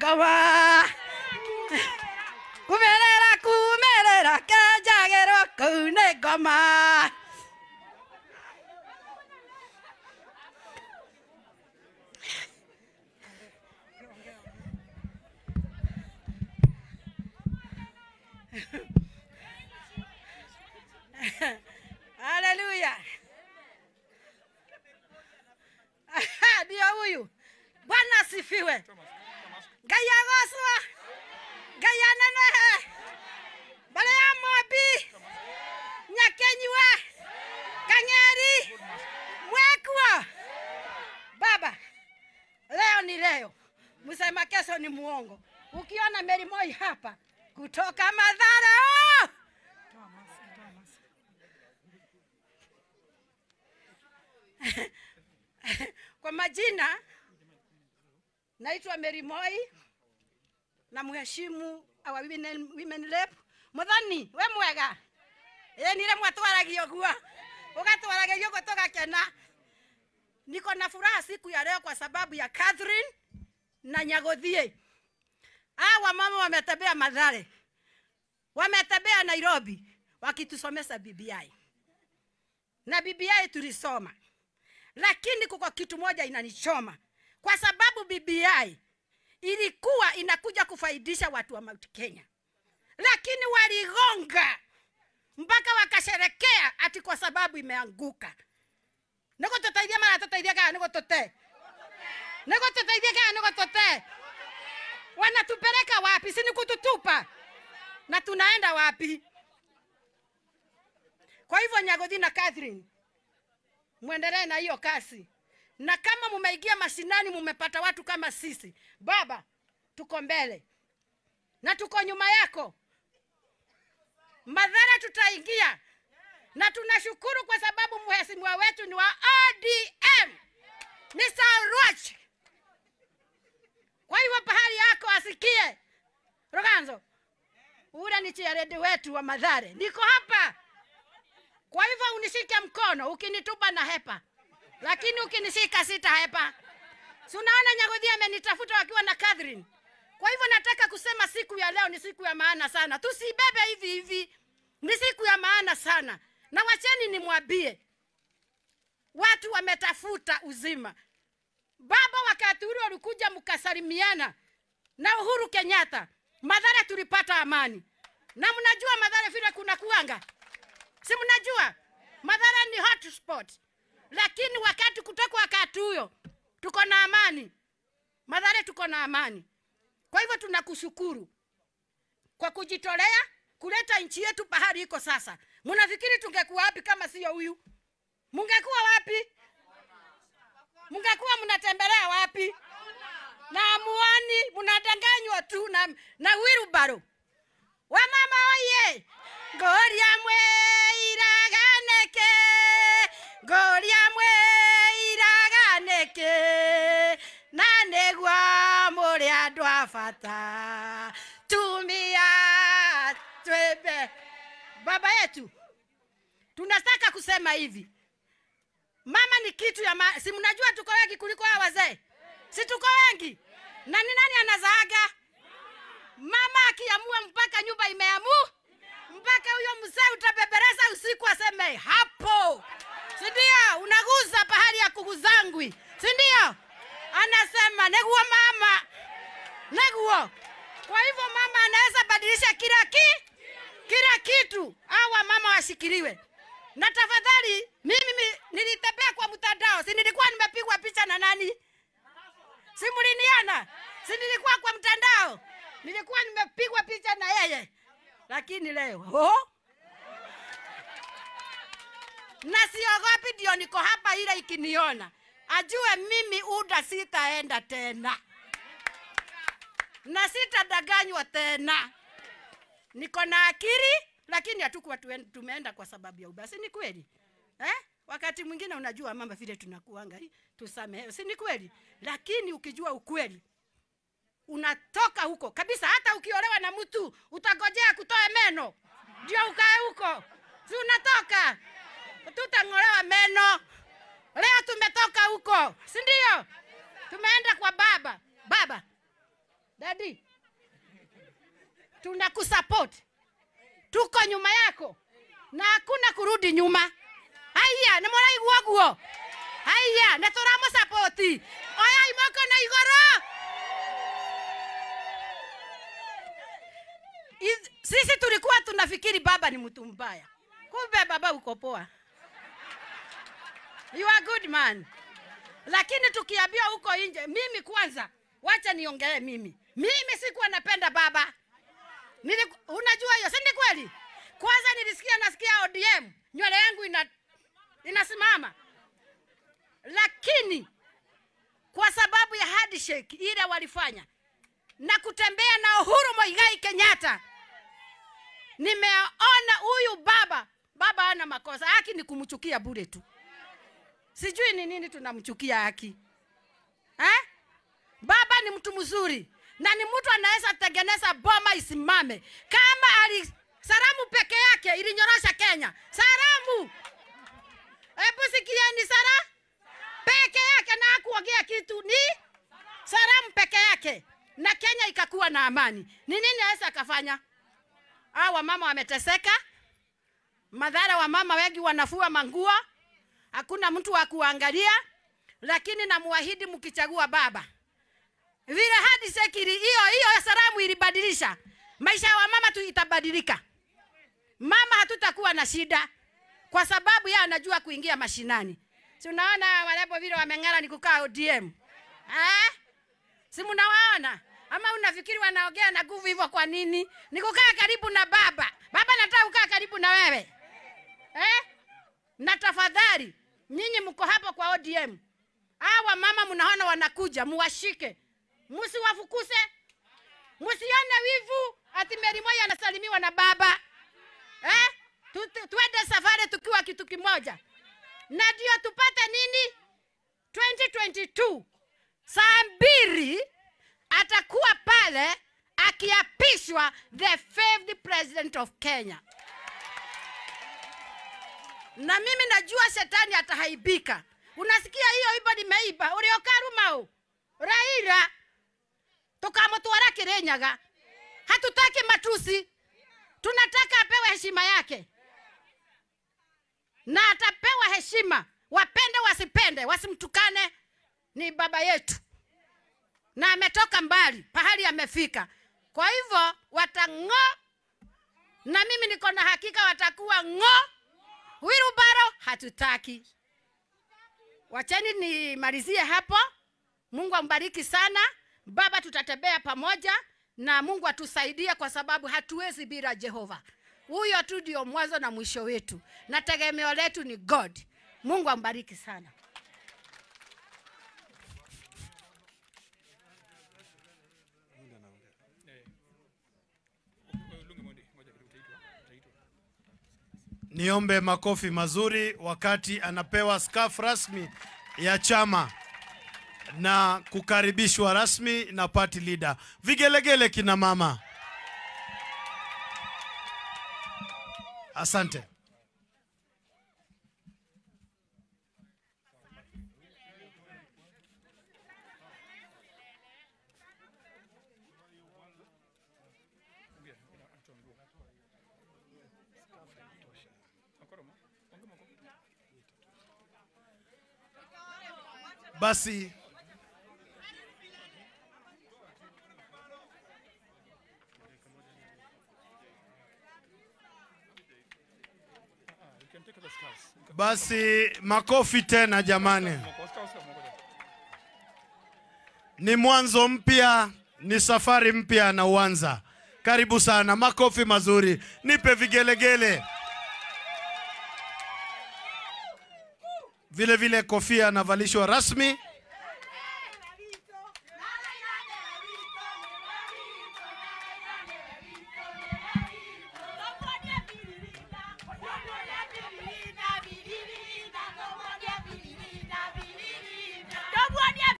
ngoma kumerera kumerera kenjagĩrwo kũu nĩ ngoma haleluya ndio huyu bwana asifiwe ngai agocwo ngai anenehe mbere ya mobi nyakenyua kang'eri mwekuo baba leo ni leo msema kesho ni muongo ukiona merimoi hapa kutoka madhara oh! kwa majina naitwa Mary Moi na mheshimu our women, women rep muthoni we mwega ĩ nire mwatwaragio guo ũgatwaragĩrio guo tũgakena niko na furaha siku ya leo kwa sababu ya Catherine na Nyagothie hawa mama wametembea Mathare wametembea Nairobi wakitusomesha BBI na BBI tulisoma lakini kuko kitu moja inanichoma kwa sababu BBI ilikuwa inakuja kufaidisha watu wa Mount Kenya, lakini waligonga mpaka wakasherekea ati kwa sababu imeanguka. niko tutaithia mara tutaithia kana niko tute niko tutaithia kana niko tute wanatupeleka wapi? si ni kututupa na tunaenda wapi? Kwa hivyo Nyagothi na Catherine mwendelee na hiyo kasi, na kama mumeingia mashinani, mumepata watu kama sisi, baba, tuko mbele na tuko nyuma yako. Madhara tutaingia, na tunashukuru kwa sababu mheshimiwa wetu ni wa ODM, Mr. Ruach. Kwa hivyo pahali yako asikie Roganzo, ule ni chiaredi wetu wa Madhare, niko hapa kwa hivyo unishike mkono, ukinitupa na hepa, lakini ukinishika sita hepa. Si unaona Nyagothi amenitafuta wakiwa na Catherine. Kwa hivyo nataka kusema siku ya leo ni siku ya maana sana, tusibebe hivi hivi, ni siku ya maana sana. Na wacheni nimwambie, watu wametafuta uzima. Baba wakati ule walikuja mkasalimiana na Uhuru Kenyatta, Madhara tulipata amani, na mnajua Madhara vile kuna kuanga si mnajua Madhara ni hotspot, lakini wakati kutoka wakati huyo tuko na amani Madhara, tuko na amani. Kwa hivyo tunakushukuru kwa kujitolea kuleta nchi yetu pahali iko sasa. Mnafikiri tungekuwa wapi kama sio huyu? Mungekuwa wapi? Mungekuwa mnatembelea wapi? na amuani mnadanganywa tu na, na wirubaro wamama oye ngoria mwe iraganeke ngoria mwe iraganeke na nĩguo mũrĩ andũ a bata tumia twembe baba yetu tunataka kusema hivi mama ni kitu ya ma... si mnajua tuko wengi kuliko hawa wazee si tuko wengi na ni nani anazaaga mama akiamua mpaka nyumba imeamu mpaka huyo mzee utabebereza usiku aseme hapo sindio unaguza pahali ya kuguzangwi sindio anasema neguo mama neguo kwa hivyo mama anaweza badilisha kila ki kila kitu awa mama washikiliwe na tafadhali mimi mi- nilitembea kwa mtandao si nilikuwa nimepigwa picha na nani si mliniona si nilikuwa kwa mtandao nilikuwa nimepigwa picha na yeye lakini leo oh? na siogopi ndio niko hapa ile ikiniona ajue mimi uda sitaenda tena na sitadanganywa tena niko na akili lakini hatukuwa tuen- tumeenda kwa sababu ya ubasi ni kweli eh? wakati mwingine unajua mama vile tunakuanga hii, tusamehe si ni kweli lakini ukijua ukweli unatoka huko kabisa hata ukiolewa na mtu utagojea kutoa meno ndio ukae huko si unatoka tutang'olewa meno leo tumetoka huko si ndio tumeenda kwa baba baba dadi tunakusupport tuko nyuma yako na hakuna kurudi nyuma haya nä må raigua guo haya nä tå ramå sapoti oya imoko na igoro Iz- sisi tulikuwa tunafikiri baba ni mtu mbaya kumbe baba uko poa you are good man lakini tukiambiwa huko nje mimi kwanza wacha niongelee mimi mimi sikuwa napenda baba Nili, unajua hiyo si ni kweli kwanza nilisikia nasikia odm nywele yangu ina, inasimama lakini kwa sababu ya handshake ile walifanya na kutembea na uhuru moigai kenyatta nimeona huyu baba baba ana makosa haki ni kumchukia bure tu sijui ni nini tunamchukia haki eh? baba ni mtu mzuri na ni mtu anaweza tengeneza boma isimame kama ali saramu peke yake ilinyorosha kenya saramu hebu sikieni sara peke yake na hakuongea kitu ni saramu peke yake na kenya ikakuwa na amani ni nini aweza akafanya aa wamama wameteseka madhara wa mama wengi wanafua manguo hakuna mtu wa kuangalia lakini namuahidi mkichagua baba vile hadi sekiri hiyo hiyo salamu ilibadilisha maisha ya wamama tu itabadilika mama hatutakuwa na shida kwa sababu yeye anajua kuingia mashinani si unaona walepo vile wameng'ara ni kukaa odm eh? si mnawaona ama unafikiri wanaongea na nguvu hivyo kwa nini ni kukaa karibu na baba baba nataka kukaa karibu na wewe eh? na tafadhali nyinyi mko hapo kwa odm hawa mama mnaona wanakuja muwashike msiwafukuse msione wivu ati meri moja anasalimiwa na baba eh? Tu- tu- tuende safari tukiwa kitu kimoja na ndio tupate nini 2022 saa mbili atakuwa pale akiapishwa the fifth president of kenya na mimi najua shetani atahaibika unasikia hiyo ibo nimeiba uliokarumau raira tukamutwara kirinyaga hatutaki matusi tunataka apewe heshima yake na atapewa heshima wapende wasipende wasimtukane ni baba yetu na ametoka mbali pahali amefika kwa hivyo watang'o na mimi niko na hakika watakuwa ng'o wirubaro hatutaki wacheni nimalizie hapo mungu ambariki sana baba tutatembea pamoja na mungu atusaidie kwa sababu hatuwezi bila jehova huyo tu ndio mwanzo na mwisho wetu na tegemeo letu ni god mungu ambariki sana Niombe makofi mazuri wakati anapewa scarf rasmi ya chama na kukaribishwa rasmi na party leader. Vigelegele kina mama. Asante. Basi basi makofi tena jamani. Ni mwanzo mpya, ni safari mpya na uanza. Karibu sana, makofi mazuri, nipe vigelegele. Vile vile kofia anavalishwa rasmi